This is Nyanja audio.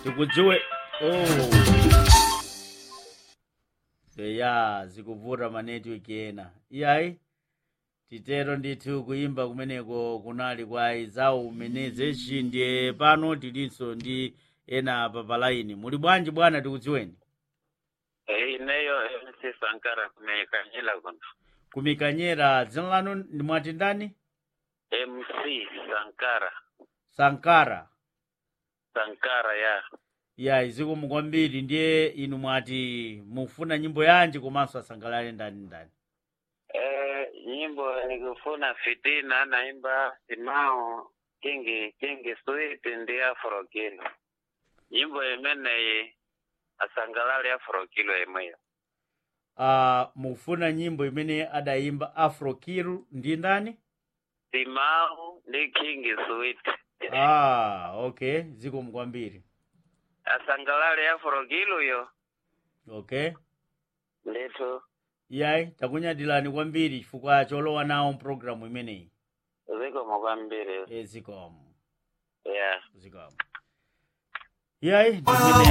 sikudziwe oh. eya zikuvuta manetiweki ena iyayi titero ndithu kuyimba kumeneko kunali kwa izawu umenezeci ndiye pano tilinso ndi ena apa palaini muli bwanji bwana tikudziweni Eh, ineyo MC Sankara kumekanyela kuno. kumikanyera dzina lanu ndimwati ndani MC Sankara. sankara Sankara ya. ya izikomo kwambiri ndiye inu mwati mufuna nyimbo yanji komanso asangalale ndani ndani Eh, nyimbo nikufuna fitina naimba simao kingi kingi sweet ndi afro kilo. Nyimbo imeneyi asangalale afro kilo imweyo. uh, mufuna nyimbo imene adayimba afro kiru ndi ndani Simao ndi kingi sweet. ah okay zikomo kwambiri Asangalale afro kilo yo. okay Ndithu iyayi takunyadirani kwambiri chifukwa cholowa nawo mpulogalamu imeneyi zikomo kwambiri. e zikomo Yeah. zikomo iyayi ndimene